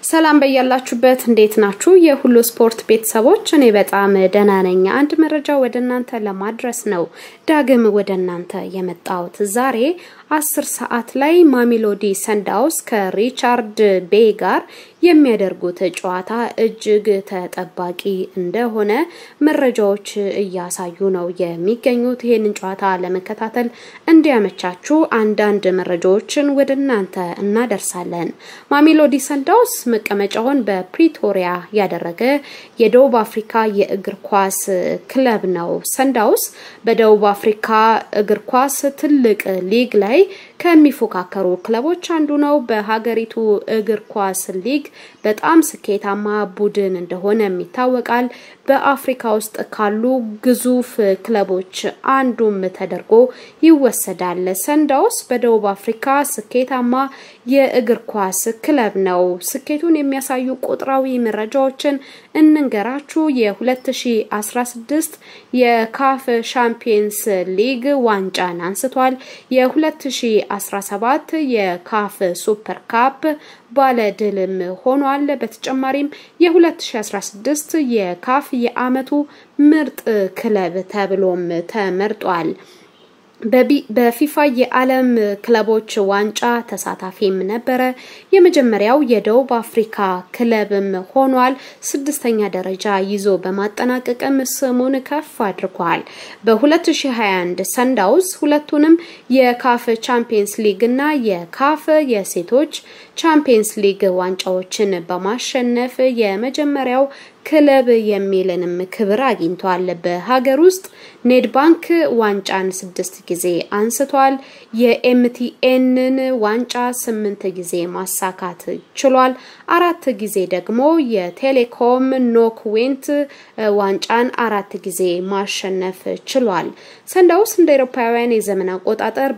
ሰላም በያላችሁበት እንዴት ናችሁ? የሁሉ ስፖርት ቤተሰቦች፣ እኔ በጣም ደህና ነኝ። አንድ መረጃ ወደ እናንተ ለማድረስ ነው ዳግም ወደ እናንተ የመጣሁት። ዛሬ አስር ሰዓት ላይ ማሚሎዲ ሰንዳውስ ከሪቻርድ ቤይ ጋር የሚያደርጉት ጨዋታ እጅግ ተጠባቂ እንደሆነ መረጃዎች እያሳዩ ነው የሚገኙት። ይህንን ጨዋታ ለመከታተል እንዲያመቻችሁ አንዳንድ መረጃዎችን ወደ እናንተ እናደርሳለን። ማሚሎዲ ሰንዳውስ መቀመጫውን በፕሪቶሪያ ያደረገ የደቡብ አፍሪካ የእግር ኳስ ክለብ ነው። ሰንዳውስ በደቡብ አፍሪካ እግር ኳስ ትልቅ ሊግ ላይ ከሚፎካከሩ ክለቦች አንዱ ነው። በሀገሪቱ እግር ኳስ ሊግ በጣም ስኬታማ ቡድን እንደሆነም ይታወቃል። በአፍሪካ ውስጥ ካሉ ግዙፍ ክለቦች አንዱም ተደርጎ ይወሰዳል። ሰንዳውስ በደቡብ አፍሪካ ስኬታማ የእግር ኳስ ክለብ ነው። ስኬቱን የሚያሳዩ ቁጥራዊ መረጃዎችን እንንገራችሁ። የ2016 የካፍ ሻምፒየንስ ሊግ ዋንጫን አንስቷል። የ2017 የካፍ ሱፐር ካፕ ባለ ድልም ሆኗል። በተጨማሪም የ2016 የካፍ የአመቱ ምርጥ ክለብ ተብሎም ተመርጧል። በፊፋ የዓለም ክለቦች ዋንጫ ተሳታፊም ነበረ። የመጀመሪያው የደቡብ አፍሪካ ክለብም ሆኗል። ስድስተኛ ደረጃ ይዞ በማጠናቀቅም ስሙን ከፍ አድርጓል። በ2021 ሰንዳውስ ሁለቱንም የካፍ ቻምፒየንስ ሊግ እና የካፍ የሴቶች ቻምፒየንስ ሊግ ዋንጫዎችን በማሸነፍ የመጀመሪያው ክለብ የሚልንም ክብር አግኝቷል። በሀገር ውስጥ ኔድ ባንክ ዋንጫን ስድስት ጊዜ አንስቷል። የኤምቲኤንን ዋንጫ ስምንት ጊዜ ማሳካት ችሏል። አራት ጊዜ ደግሞ የቴሌኮም ኖክ ዌንት ዋንጫን አራት ጊዜ ማሸነፍ ችሏል። ሰንዳውስ እንደ አውሮፓውያን የዘመን አቆጣጠር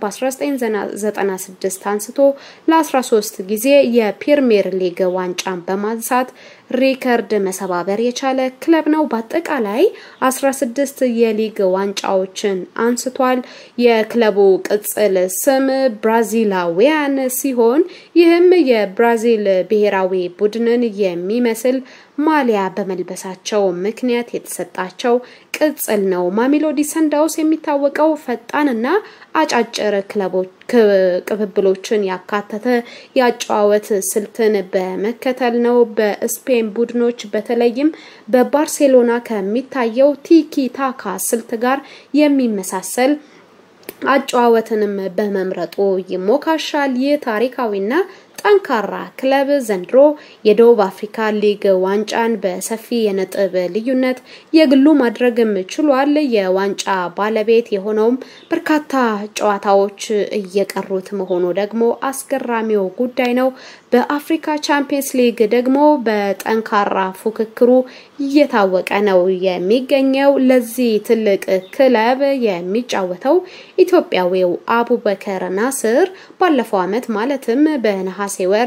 በ1996 አንስቶ ለ13 ጊዜ የፕሪሚየር ሊግ ዋንጫን በማንሳት ሪከርድ መሰባበር የቻለ ክለብ ነው። በአጠቃላይ 16 የሊግ ዋንጫዎችን አንስቷል። የክለቡ ቅጽል ስም ብራዚላዊያን ሲሆን ይህም የብራዚል ብሔራዊ ቡድንን የሚመስል ማሊያ በመልበሳቸው ምክንያት የተሰጣቸው ቅጽል ነው። ማሚሎዲ ሰንዳውስ የሚታወቀው ፈጣንና አጫጭር ክለቦች ቅብብሎችን ያካተተ የአጨዋወት ስልትን በመከተል ነው። በስፔን ቡድኖች በተለይም በባርሴሎና ከሚታየው ቲኪ ታካ ስልት ጋር የሚመሳሰል አጨዋወትንም በመምረጡ ይሞካሻል። ይህ ታሪካዊና ጠንካራ ክለብ ዘንድሮ የደቡብ አፍሪካ ሊግ ዋንጫን በሰፊ የነጥብ ልዩነት የግሉ ማድረግም ችሏል። የዋንጫ ባለቤት የሆነውም በርካታ ጨዋታዎች እየቀሩት መሆኑ ደግሞ አስገራሚው ጉዳይ ነው። በአፍሪካ ቻምፒየንስ ሊግ ደግሞ በጠንካራ ፉክክሩ እየታወቀ ነው የሚገኘው። ለዚህ ትልቅ ክለብ የሚጫወተው ኢትዮጵያዊው አቡበከር ናስር ባለፈው ዓመት ማለትም በነሐሴ ወር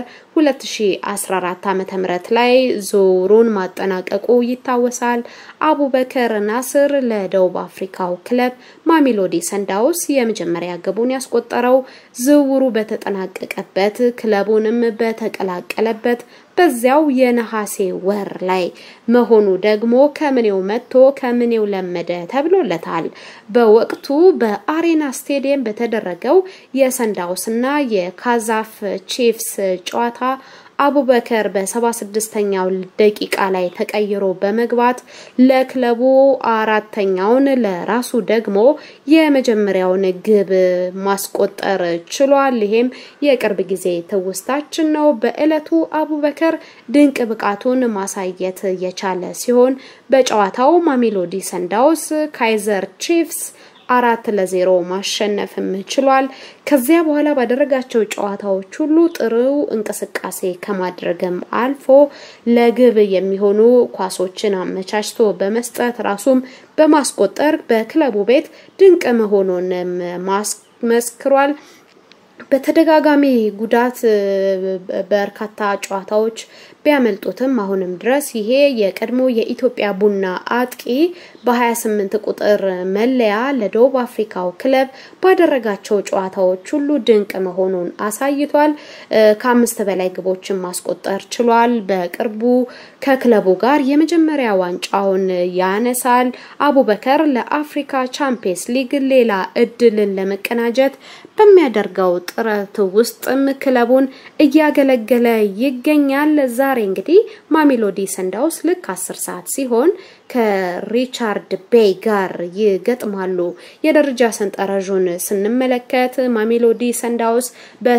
2014 ዓ.ም ላይ ዙሩን ማጠናቀቁ ይታወሳል። አቡበከር ናስር ለደቡብ አፍሪካው ክለብ ማሚሎዲ ሰንዳውስ የመጀመሪያ ግቡን ያስቆጠረው ዝውውሩ በተጠናቀቀበት ክለቡንም በተቀላቀለበት በዚያው የነሐሴ ወር ላይ መሆኑ ደግሞ ከምኔው መጥቶ ከምኔው ለመደ ተብሎለታል። በወቅቱ በአሬና ስቴዲየም በተደረገው የሰንዳውስና የካዛፍ ቺፍስ ጨዋታ አቡበከር በ76ኛው ደቂቃ ላይ ተቀይሮ በመግባት ለክለቡ አራተኛውን ለራሱ ደግሞ የመጀመሪያውን ግብ ማስቆጠር ችሏል። ይሄም የቅርብ ጊዜ ትውስታችን ነው። በዕለቱ አቡበከር ድንቅ ብቃቱን ማሳየት የቻለ ሲሆን በጨዋታው ማሚሎዲ ሰንዳውስ ካይዘር ቺፍስ አራት ለዜሮ ማሸነፍም ችሏል። ከዚያ በኋላ ባደረጋቸው ጨዋታዎች ሁሉ ጥሩ እንቅስቃሴ ከማድረግም አልፎ ለግብ የሚሆኑ ኳሶችን አመቻችቶ በመስጠት ራሱም በማስቆጠር በክለቡ ቤት ድንቅ መሆኑንም ማስመስክሯል። በተደጋጋሚ ጉዳት በርካታ ጨዋታዎች ቢያመልጡትም አሁንም ድረስ ይሄ የቀድሞ የኢትዮጵያ ቡና አጥቂ በ28 ቁጥር መለያ ለደቡብ አፍሪካው ክለብ ባደረጋቸው ጨዋታዎች ሁሉ ድንቅ መሆኑን አሳይቷል። ከአምስት በላይ ግቦችን ማስቆጠር ችሏል። በቅርቡ ከክለቡ ጋር የመጀመሪያ ዋንጫውን ያነሳል። አቡበከር ለአፍሪካ ቻምፒየንስ ሊግ ሌላ እድልን ለመቀናጀት በሚያደርገው ጥረት ውስጥም ክለቡን እያገለገለ ይገኛል። ዛሬ እንግዲህ ማሜሎዲ ሰንዳውስ ልክ አስር ሰዓት ሲሆን ከሪቻርድ ቤይ ጋር ይገጥማሉ። የደረጃ ሰንጠረዡን ስንመለከት ማሜሎዲ ሰንዳውስ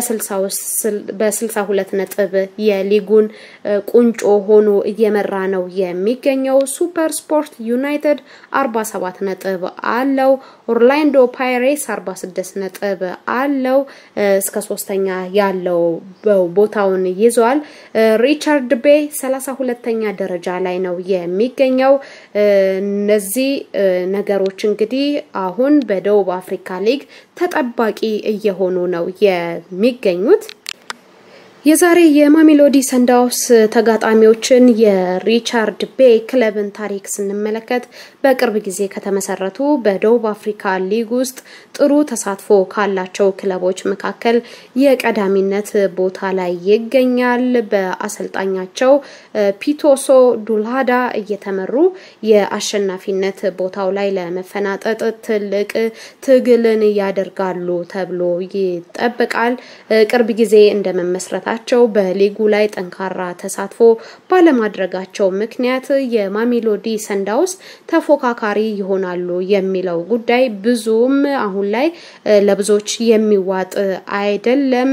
በ62 ነጥብ የሊጉን ቁንጮ ሆኖ እየመራ ነው የሚገኘው። ሱፐር ስፖርት ዩናይትድ 47 ነጥብ አለው። ኦርላንዶ ፓይሬስ 46 ነጥብ አለው። እስከ ሶስተኛ ያለው ቦታውን ይዟል። ሪቻርድ ቤይ 32ኛ ደረጃ ላይ ነው የሚገኘው። እነዚህ ነገሮች እንግዲህ አሁን በደቡብ አፍሪካ ሊግ ተጠባቂ እየሆኑ ነው የሚገኙት። የዛሬ የማሜሎዲ ሰንዳውስ ተጋጣሚዎችን የሪቻርድ ቤይ ክለብን ታሪክ ስንመለከት በቅርብ ጊዜ ከተመሰረቱ በደቡብ አፍሪካ ሊግ ውስጥ ጥሩ ተሳትፎ ካላቸው ክለቦች መካከል የቀዳሚነት ቦታ ላይ ይገኛል። በአሰልጣኛቸው ፒቶሶ ዱልሃዳ እየተመሩ የአሸናፊነት ቦታው ላይ ለመፈናጠጥ ትልቅ ትግልን ያደርጋሉ ተብሎ ይጠበቃል። ቅርብ ጊዜ እንደመመስረታቸው በሊጉ ላይ ጠንካራ ተሳትፎ ባለማድረጋቸው ምክንያት የማሜሎዲ ሰንዳውስ ተፎካካሪ ይሆናሉ የሚለው ጉዳይ ብዙም አሁን ላይ ለብዙዎች የሚዋጥ አይደለም።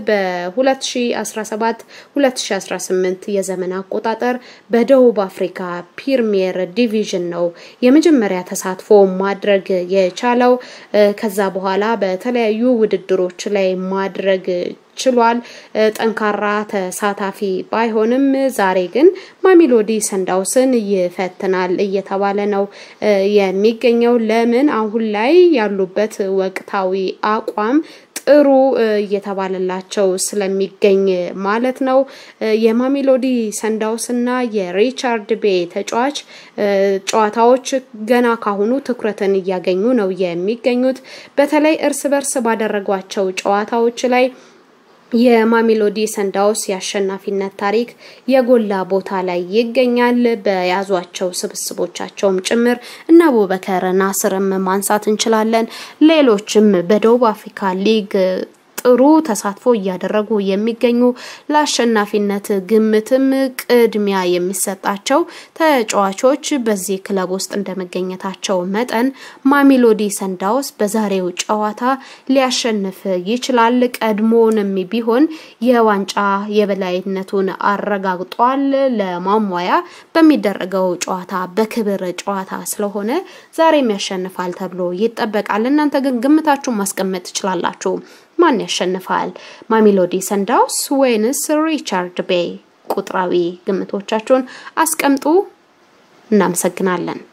በ2017 2018 የዘመን አቆጣጠር በደቡብ አፍሪካ ፕሪሚየር ዲቪዥን ነው የመጀመሪያ ተሳትፎ ማድረግ የቻለው። ከዛ በኋላ በተለያዩ ውድድሮች ላይ ማድረግ ችሏል። ጠንካራ ተሳታፊ ባይሆንም ዛሬ ግን ማሜሎዲ ሰንዳውስን ይፈትናል እየተባለ ነው የሚገኘው። ለምን አሁን ላይ ያሉበት ወቅታዊ አቋም ጥሩ እየተባለላቸው ስለሚገኝ ማለት ነው። የማሜሎዲ ሰንዳውስ እና የሪቻርድ ቤይ ተጫዋች ጨዋታዎች ገና ካሁኑ ትኩረትን እያገኙ ነው የሚገኙት። በተለይ እርስ በርስ ባደረጓቸው ጨዋታዎች ላይ የማሜሎዲ ሰንዳውስ የአሸናፊነት ታሪክ የጎላ ቦታ ላይ ይገኛል። በያዟቸው ስብስቦቻቸውም ጭምር እና አቡበከር ናስርም ማንሳት እንችላለን። ሌሎችም በደቡብ አፍሪካ ሊግ ጥሩ ተሳትፎ እያደረጉ የሚገኙ ለአሸናፊነት ግምትም ቅድሚያ የሚሰጣቸው ተጫዋቾች በዚህ ክለብ ውስጥ እንደመገኘታቸው መጠን ማሜሎዲ ሰንዳውስ በዛሬው ጨዋታ ሊያሸንፍ ይችላል። ቀድሞውንም ቢሆን የዋንጫ የበላይነቱን አረጋግጧል። ለማሟያ በሚደረገው ጨዋታ በክብር ጨዋታ ስለሆነ ዛሬም ያሸንፋል ተብሎ ይጠበቃል። እናንተ ግን ግምታችሁን ማስቀመጥ ትችላላችሁ። ማን ያሸንፋል? ማሜሎዲ ሰንዳውስ ወይንስ ሪቻርድ ቤይ? ቁጥራዊ ግምቶቻችሁን አስቀምጡ። እናመሰግናለን።